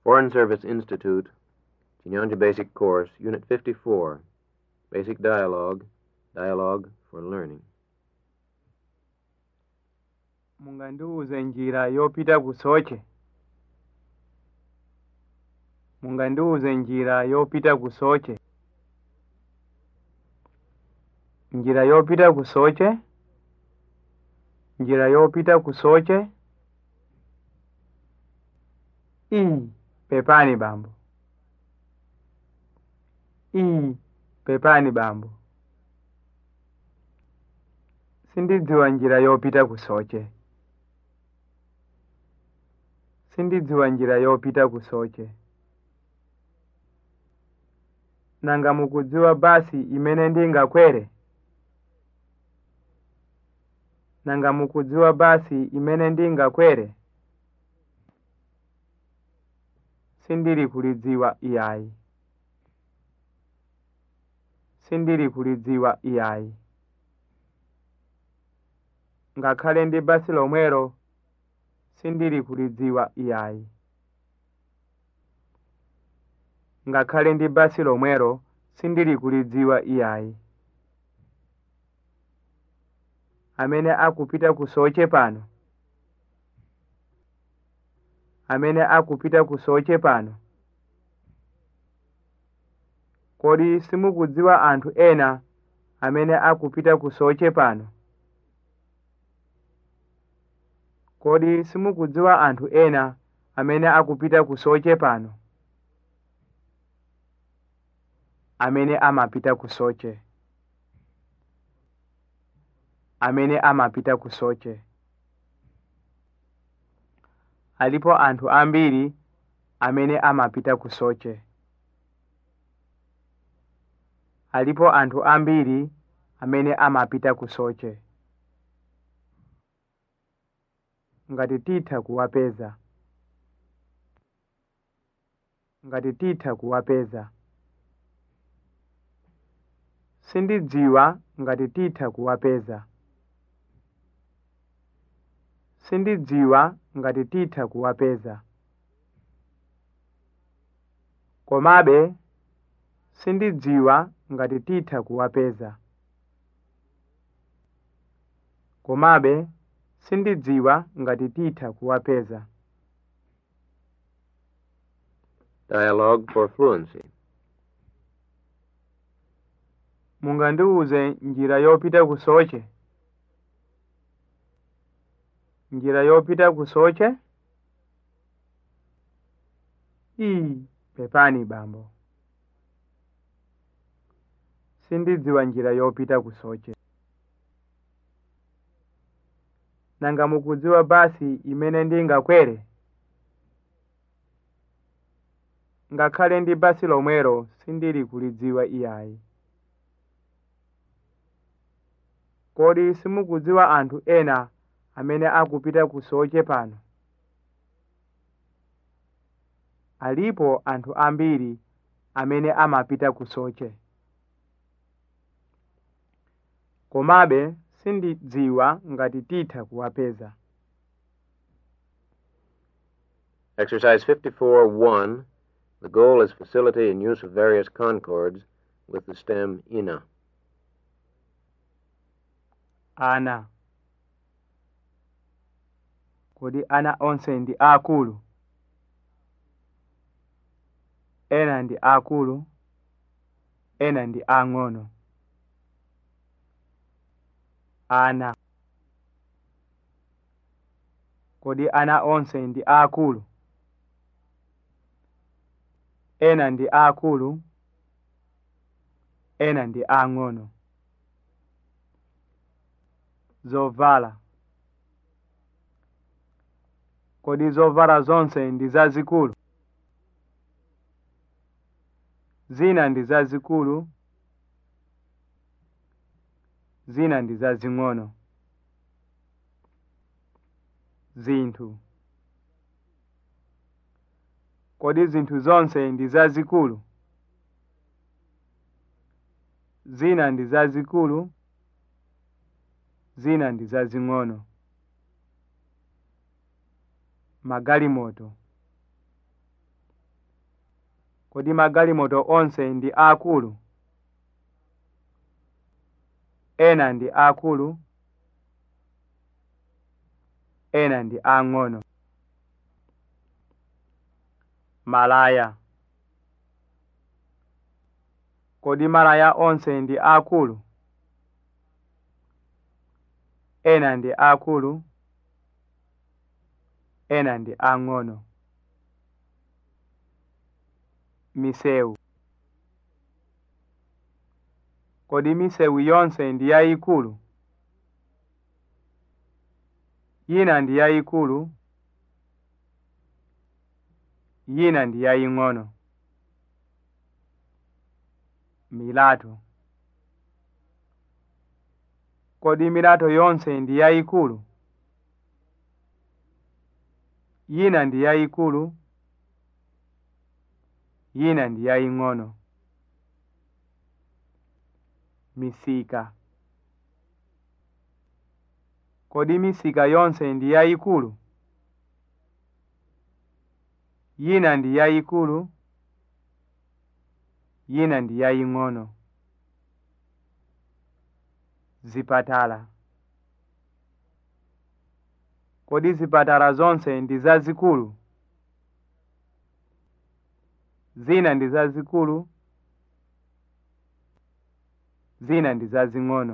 Foreign Service Institute, Chinyanja Basic Course, Unit 54, Basic Dialogue, Dialogue for Learning. mungandiuze njira yopita ku soche mungandiuze njira yopita ku soche njira yopita ku soche njira yopita ku soche iyi pepani bambo iyi pepani bambo sindidziwa njira yopita ku soche sindidziwa njira yopita ku soche nanga mukudziwa basi imene ndingakwere nanga mukudziwa basi imene ndingakwere sindiri kulidziwa iyayi sindiri kulidziwa iyayi ngakhale ndi basi lomwero sindiri kulidziwa iyayi ngakhale ndi basi lomwero sindiri kulidziwa iyayi amene akupita ku soche pano amene akupita ku soche pano kodi simukudziwa anthu ena amene akupita ku soche pano kodi simukudziwa anthu ena amene akupita ku soche pano amene amapita ku soche amene amapita ku soche alipo anthu ambiri amene amapita ku soche alipo anthu ambiri amene amapita ku soche ngati titha kuwapeza ngati titha kuwapeza sindidziwa ngati titha kuwapeza sindidziwa ngati titha kuwapeza komabe sindidziwa ngati titha kuwapeza komabe sindidziwa ngati titha kuwapeza Dialogue for Fluency. mungandiuze njira yopita ku soche njira yopita ku soche iyi pepani bambo sindidziwa njira yopita ku soche nanga mukudziwa basi imene ndingakwere ngakhale ndi basi lomwero sindiri kulidziwa iyayi kodi simukudziwa anthu ena amene akupita ku soche pano alipo anthu ambiri amene amapita ku soche komabe sindidziwa ngati titha kuwapeza Exercise 54-1. The goal is facility in use of various concords with the stem ina. ana kodi ana onse ndi akulu ena ndi akulu ena ndi ang'ono ana kodi ana onse ndi akulu ena ndi akulu ena ndi ang'ono zovala kodi zovala zonse ndi zazikulu zina ndi zazikulu zina ndi zazing'ono zinthu kodi zinthu zonse ndi zazikulu zina ndi zazikulu zina ndi zazing'ono magalimoto kodi magalimoto onse ndi akulu ena ndi akulu ena ndi ang'ono malaya kodi malaya onse ndi akulu ena ndi akulu ena ndi ang'ono misewu kodi misewu yonse ndi yayikulu yina ndi yayikulu yina ndi yaying'ono milato kodi milato yonse ndi yayikulu yina ndi yayikulu yina ndi yaying'ono misika kodi misika yonse ndi yayikulu yina ndi yayikulu yina ndi yaying'ono zipatala kodi zipatala zonse ndi zazikulu zina ndi zazikulu zina ndi zazing'ono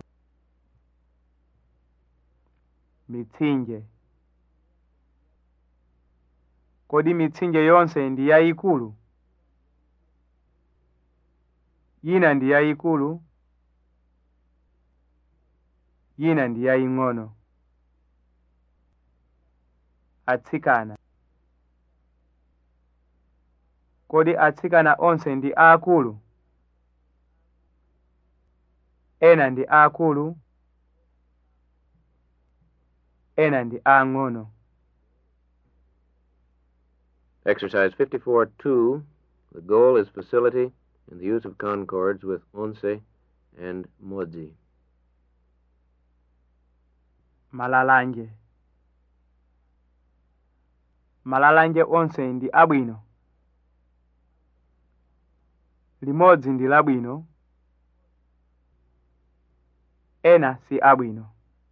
mitsinje kodi mitsinje yonse ndi yayikulu yina ndi yayikulu yina ndi yaying'ono atsikana kodi atsikana onse ndi akulu ena ndi akulu ena ndi ang'ono Exercise 54-2. The goal is facility in the use of concords with onse and modzi. malalanje malalanje onse ndi abwino limodzi ndi labwino ena si abwino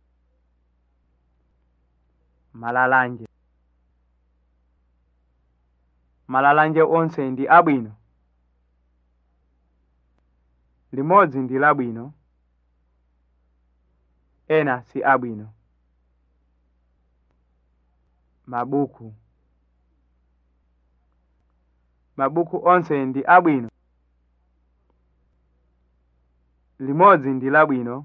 malalanje malalanje onse ndi abwino limodzi ndi labwino ena si abwino mabuku mabuku onse ndi abwino limodzi ndi labwino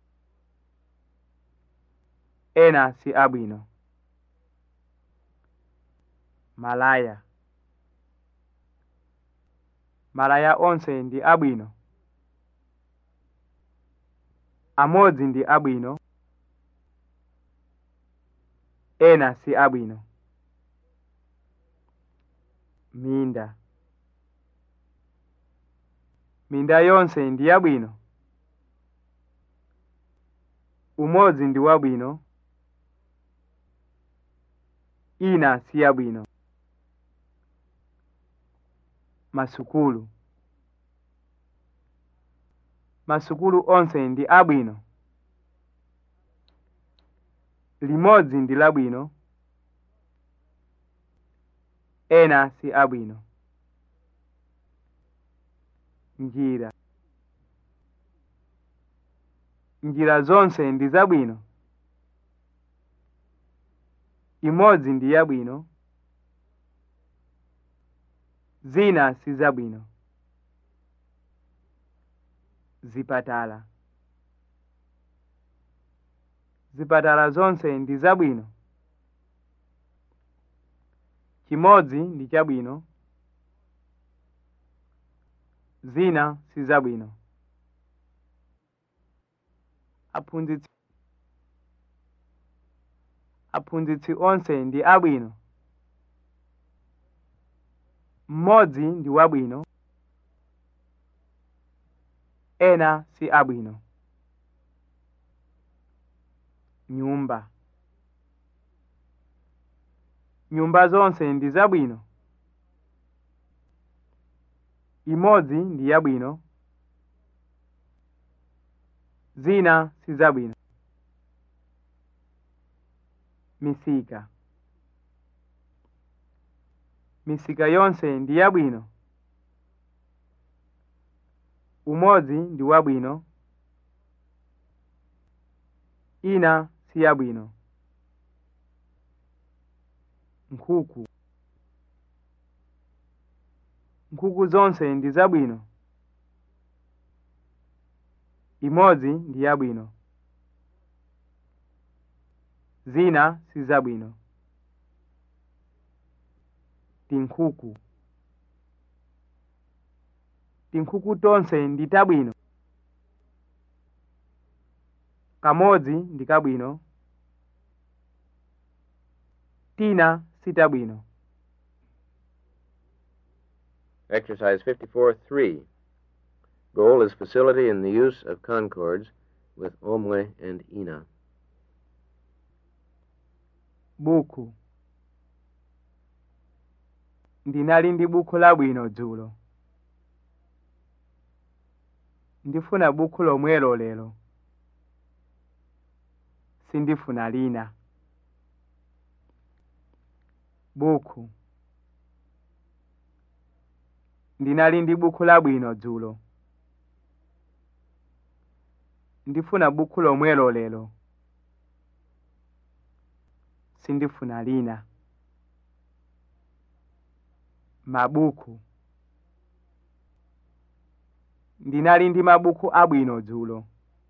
ena si abwino malaya malaya onse ndi abwino amodzi ndi abwino ena si abwino minda minda yonse ndi yabwino umodzi ndi wabwino ina si yabwino masukulu masukulu onse ndi abwino limodzi ndi labwino ena si abwino njira njira zonse ndi zabwino imodzi ndi yabwino zina si zabwino zipatala zipatala zonse ndi zabwino chimodzi ndi chabwino zina si zabwino aphunzitsi aphunzitsi onse ndi abwino mmodzi ndi wabwino ena si abwino nyumba nyumba zonse ndi zabwino imodzi ndi yabwino zina si zabwino misika misika yonse ndi yabwino umodzi ndi wabwino ina si yabwino nkhuku nkhuku zonse ndi zabwino imodzi ndi yabwino zina si zabwino tinkhuku tinkhuku tonse ndi tabwino kamodzi ndi kabwino tina si tabwino Exercise 54-3. Goal is facility in the use of concords with omwe and ina. buku ndinali ndi buku labwino dzulo ndifuna buku lomwelo lero sindifuna lina buku ndinali ndi buku labwino dzulo ndifuna buku lomwelo lero sindifuna lina mabuku ndinali ndi mabuku abwino dzulo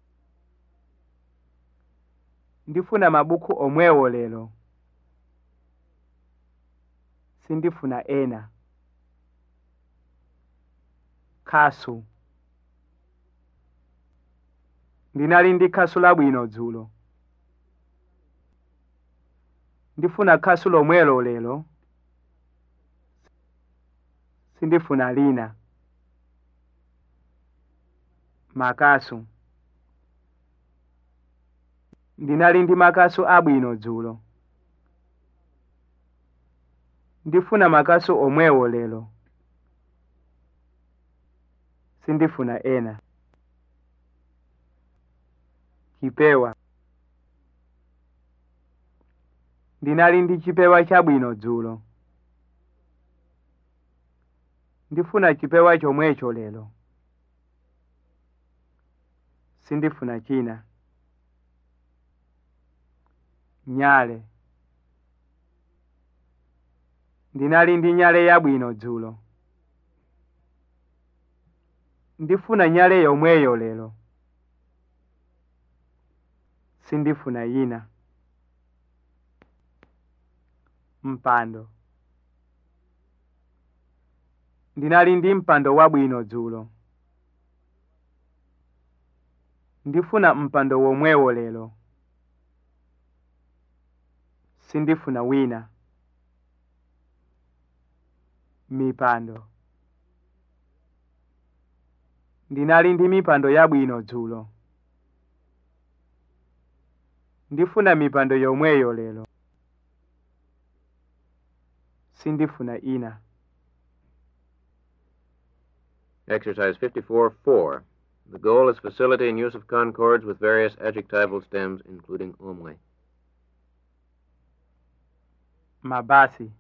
ndifuna mabuku omwewo lero sindifuna ena khasu ndinali ndi khasu labwino dzulo ndifuna khasu lomwelo lero sindifuna lina makasu ndinali ndi makasu abwino dzulo ndifuna makasu omwewo lero sindifuna ena chipewa ndinali ndi chipewa chabwino dzulo ndifuna chipewa chomwecho lero sindifuna china nyale ndinali ndi nyale yabwino dzulo ndifuna nyale yomweyo lero sindifuna yina mpando ndinali ndi mpando wabwino dzulo ndifuna mpando womwewo lero sindifuna wina mipando ndinali ndi mipando yabwino dzulo ndifuna mipando yomweyo lero sindifuna ina Exercise 54-4. The goal is facility in use of concords with various adjectival stems, including omwe. mabasi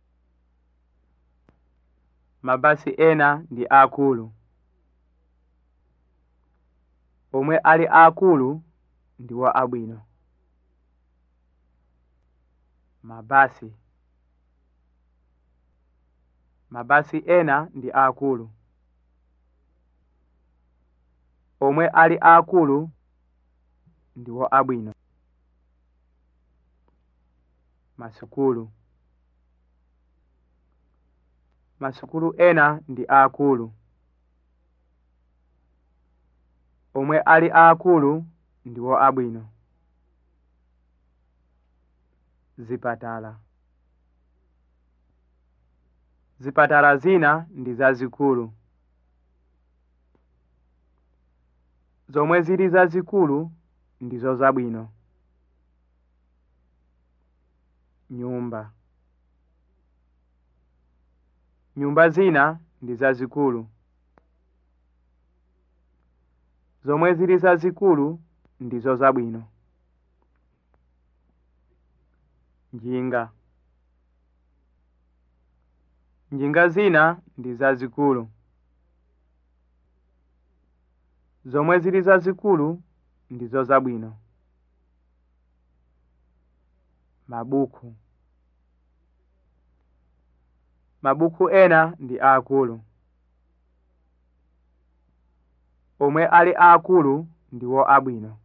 mabasi ena ndi akulu omwe ali akulu ndiwo abwino mabasi mabasi ena ndi akulu omwe ali akulu ndiwo abwino masukulu masukulu ena ndi akulu omwe ali akulu ndiwo abwino zipatala zipatala zina ndi zazikulu zomwe zili zazikulu ndizo zabwino nyumba nyumba zina ndi zazikulu zomwe zili zazikulu ndizo zabwino njinga njinga zina ndi zazikulu zomwe zili zazikulu ndizo zabwino mabuku mabuku ena ndi aakulu omwe ali aakulu ndiwo abwino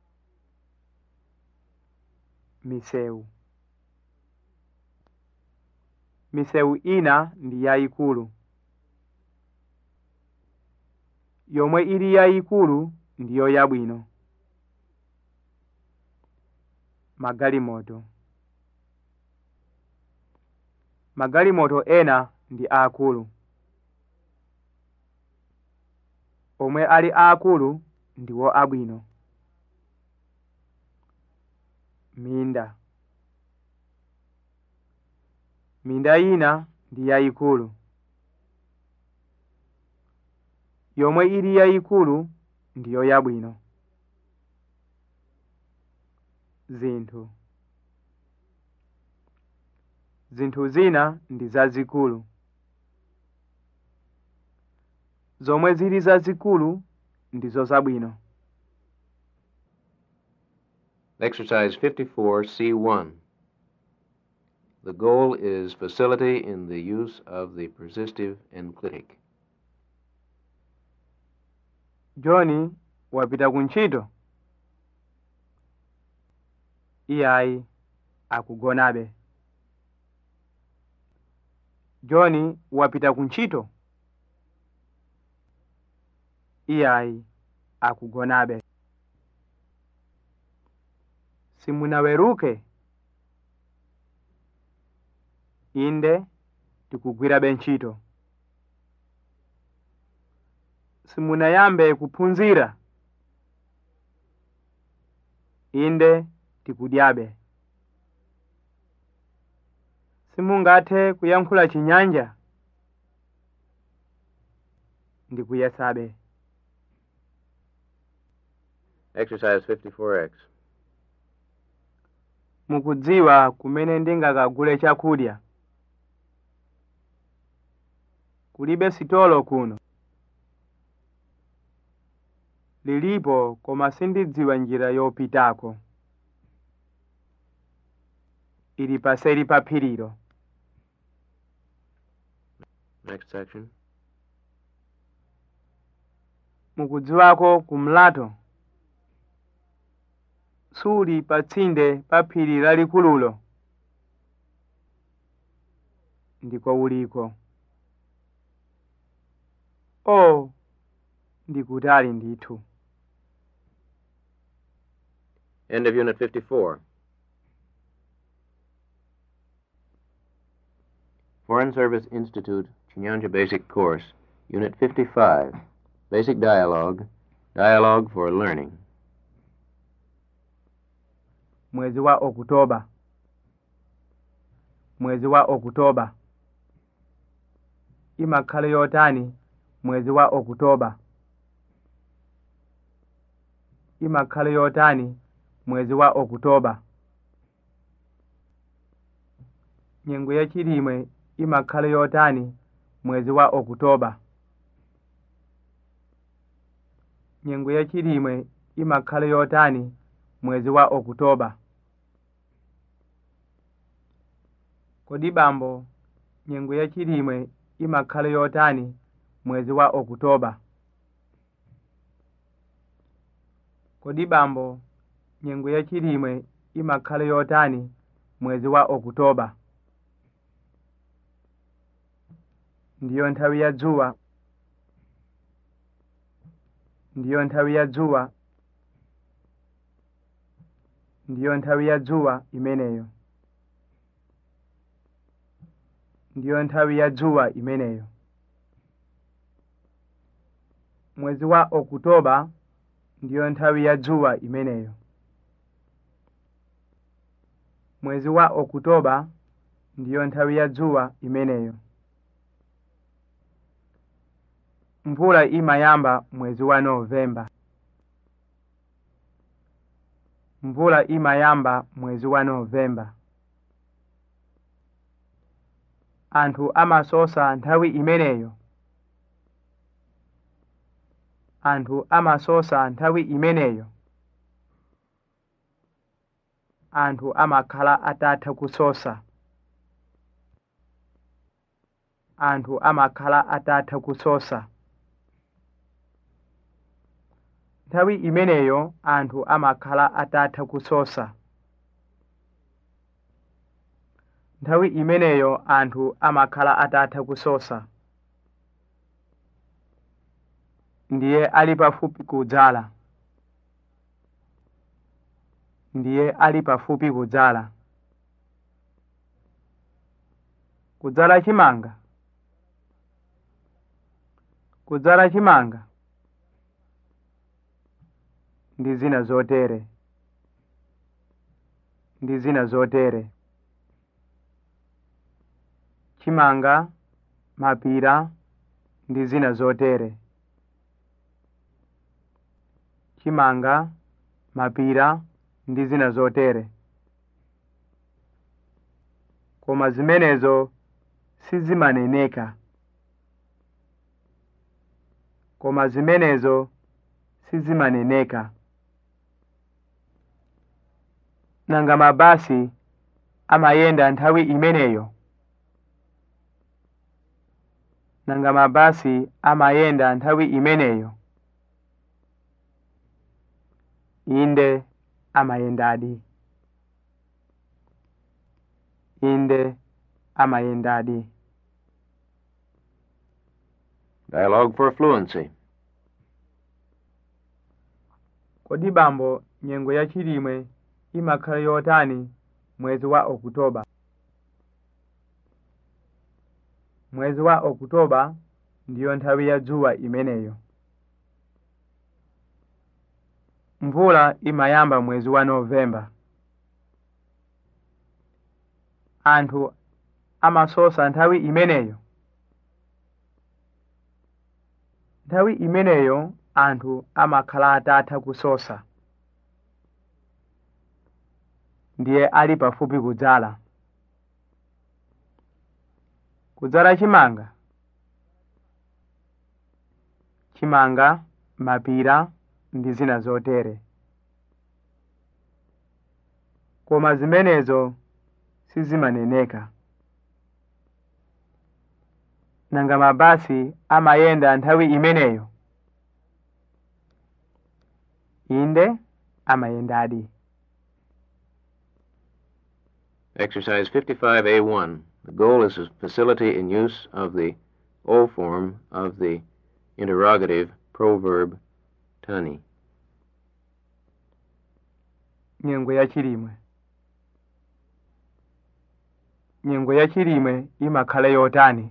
misewu misewu ina ndi yayikulu yomwe ili yayikulu ndiyo yabwino magalimoto magalimoto ena ndi aakulu omwe ali aakulu ndiwo abwino minda minda ina ndi yayikulu yomwe ili yayikulu ndiyo yabwino zinthu zinthu zina ndi zazikulu zomwe zili zazikulu ndizo zabwino Exercise 54C1. The goal is facility in the use of the persistive enclitic. john wapita ku ntchito iyayi akugonabe john wapita ku ntchito iyayi akugonabe simunaweruke inde tikugwirabe ntchito simunayambe kuphunzira inde tikudyabe simungathe kuyankhula chinyanja ndikuyesabe Exercise 54X. mukudziwa kumene ndingakagule chakudya kulibe sitolo kuno lilipo koma sindidziwa njira yopitako ili paseri pa phirilo Next section. mukudziwako kumlato suli pa tsinde pa phiri lalikululo ndiko uliko o ndikutali ndithu End of Unit 54. Foreign Service Institute, Chinyanja Basic Course, Unit 55. Basic Dialogue. Dialogue for Learning. mwezi wa okutoba mwezi wa okutoba imakhale yotani mwezi wa okutoba imakhale yotani mwezi wa okutoba nyengo yachilimwe imakhale yotani mwezi wa okutoba nyengo yachilimwe imakhale yotani mwezi wa okutoba kodi bambo nyengo yachilimwe imakhale yotani mwezi wa okutoba kodi bambo nyengo yachilimwe imakhale yotani mwezi wa okutoba ndiyo nthawi ya dzuwa ndiyo nthawi ya dzuwa ndiyo nthawi ya dzuwa imeneyo ndiyo nthawi ya dzuwa imeneyo mwezi wa okutoba ndiyo nthawi ya dzuwa imeneyo mwezi wa okutoba ndiyo nthawi ya dzuwa imeneyo mvula imayamba mwezi wa novemba mvula imayamba mwezi wa novemba anthu amasosa nthawi imeneyo anthu amasosa nthawi imeneyo anthu amakhala atatha kusosa anthu amakhala atatha kusosa nthawi imeneyo anthu amakhala atatha kusosa nthawi imeneyo anthu amakhala atatha kusosa ndiye ali pafupi kudzala ndiye ali pafupi kudzala kudzala chimanga kudzala chimanga ndi zina zotere ndi zina zotere chimanga mapira ndi zina zotere chimanga mapira ndi zina zotere koma zimenezo sizimaneneka koma zimenezo sizimaneneka nanga mabasi amayenda nthawi imeneyo nanga mabasi amayenda nthawi imeneyo inde amayendadi inde amayendadi Dialogue for fluency. kodi bambo nyengo ya chilimwe imakhala yotani mwezi wa okutoba mwezi wa okutoba ndiyo nthawi ya dzuwa imeneyo mvula imayamba mwezi wa novemba anthu amasosa nthawi imeneyo nthawi imeneyo anthu amakhala atatha kusosa ndiye ali pafupi kudzala kudzala chimanga chimanga mapira ndi zina zotere koma zimenezo sizimaneneka nanga mabasi amayenda nthawi imeneyo inde amayendadi Exercise 55A1. The goal is a facility in use of the O form of the interrogative proverb tani. nyengo ya chilimwe nyengo ya chilimwe imakhala yotani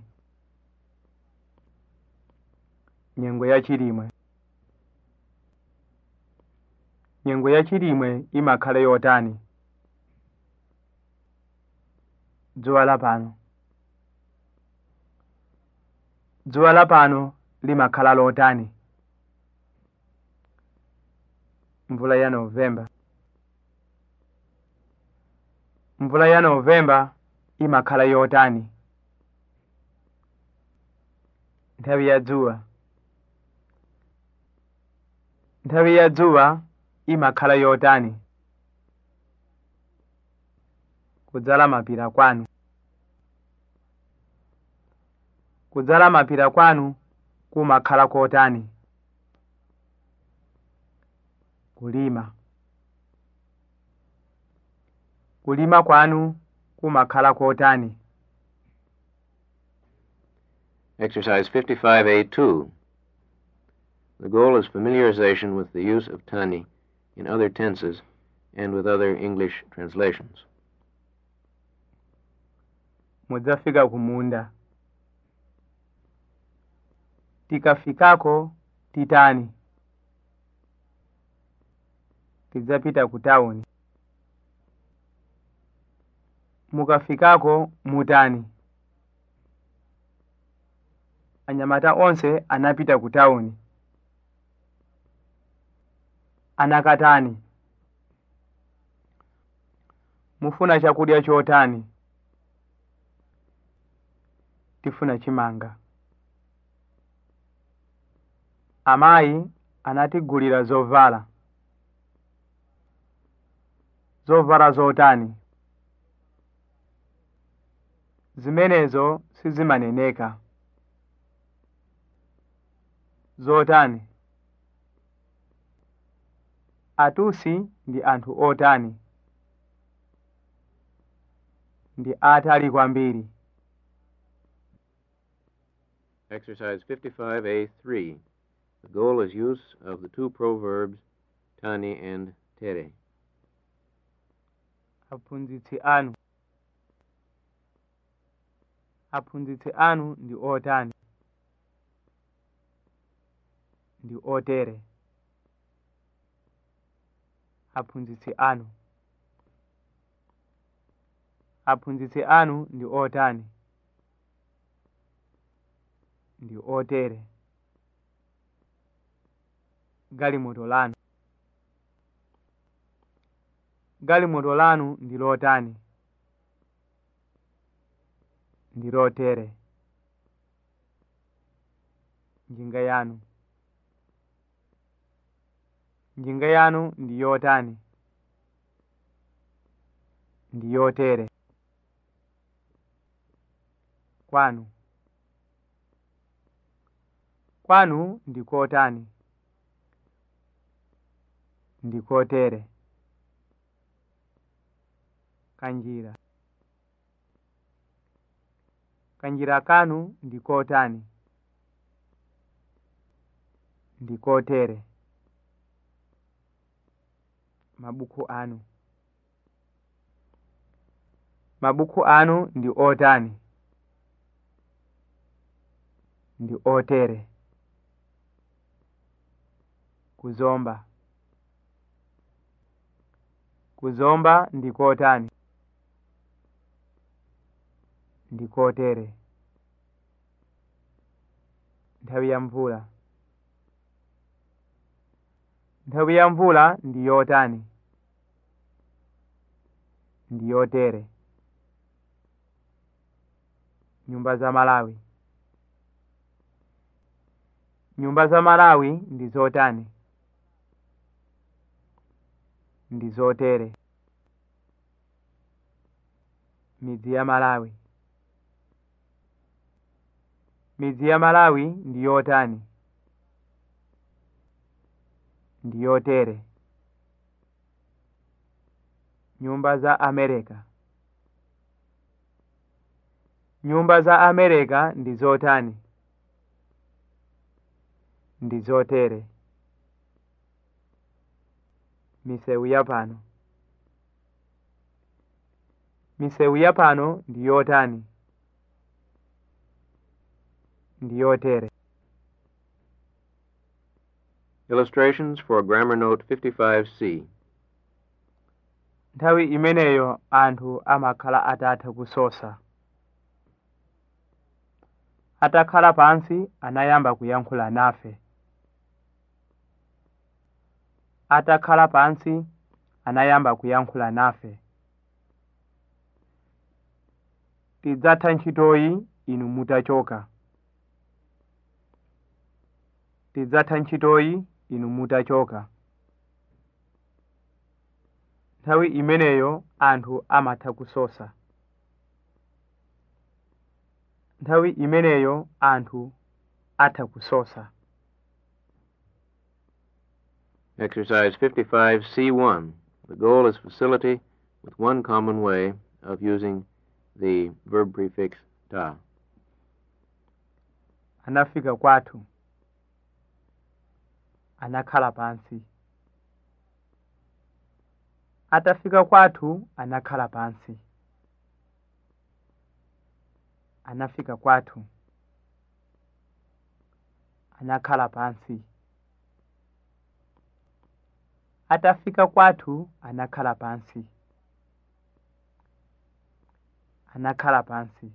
nyengo ya chilimwe nyengo ya chilimwe imakhala yotani dzuwa lapano dzuwa lapano limakhala lotani mvula ya novemba mvula ya novemba imakhala yotani nthawi ya dzuwa nthawi ya dzuwa imakhala yotani kudzala mapira kwanu kudzala mapira kwanu kumakhala kotani kulima kulima kwanu kumakhala kotani Exercise 55A2. The goal is familiarization with the use of tani in other tenses and with other English translations. mudzafika kumunda tikafikako titani tidzapita ku tawuni mukafikako mutani anyamata onse anapita ku tawuni anakatani mufuna chakudya chotani tifuna chimanga amayi anatigulira zovala zovala zotani zimenezo sizimaneneka zotani atusi ndi anthu otani ndi atali kwambiri Exercise 55A3. The goal is use of the two proverbs tani and tere. aphunzitsi anu aphunzitsi anu ndi otani ndi otere aphunzitsi anu aphunzitsi anu ndi otani ndi otere galimoto lanu galimoto lanu ndi lotani ndi lotere njinga yanu njinga yanu ndi yotani ndi yotere kwanu kwanu ndi kotani ndi kotere kanjira kanjira kanu ndi kotani ndi kotere mabuku anu mabuku anu ndi otani ndi otere kuzomba kuzomba ndi kotani ndi kotere nthawi ya mvula nthawi ya mvula ndi yotani ndi yotere nyumba za malawi nyumba za malawi ndi zotani ndi zotere midzi ya malawi midzi ya malawi ndi yotani ndi yotere nyumba za amerika nyumba za amerika ndi zotani ndi zotere misewu ya pano misewu ya pano ndi yotani ndi yotere Illustrations for Grammar Note 55C. nthawi imeneyo anthu amakhala atatha kusosa atakhala pansi anayamba kuyankhula nafe atakhala pansi anayamba kuyankhula nafe tidzatha ntchitoyi inu mutachoka tidzatha ntchitoyi inu mutachoka nthawi imeneyo anthu amatha kusosa nthawi imeneyo anthu atha kusosa Exercise 55C1. The goal is facility with one common way of using the verb prefix ta. anafika kwathu anakhala pansi atafika kwathu anakhala pansi anafika kwathu anakhala pansi atafika kwathu anakhala pansi anakhala pansi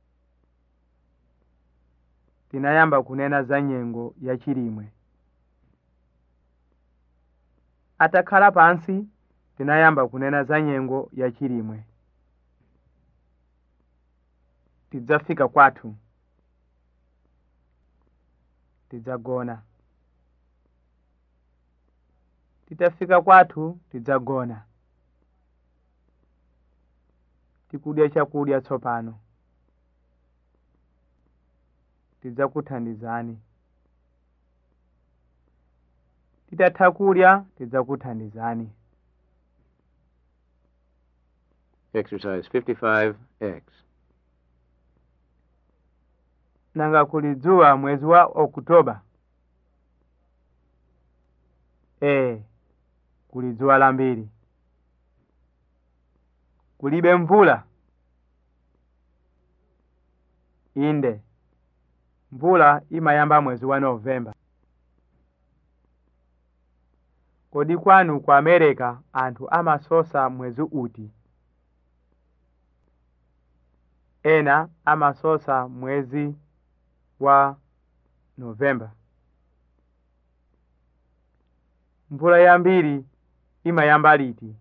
tinayamba kunena za nyengo ya chilimwe atakhala pansi tinayamba kunena za nyengo ya chilimwe tidzafika kwathu tidzagona titafika kwathu tidzagona tikudya chakudya tsopano tidzakuthandizani titatha kudya tidzakuthandizani Exercise 55X. nanga kuli dzuwa mwezi wa okutoba ee kuli dzuwa lambiri kulibe mvula inde mvula imayamba mwezi wa novemba kodi kwanu ku america anthu amasosa mwezi uti ena amasosa mwezi wa novemba mvula yambiri imayamba liti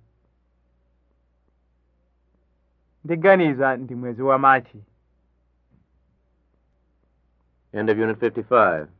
ndiganiza ndi mwezi wa machi End of Unit 55.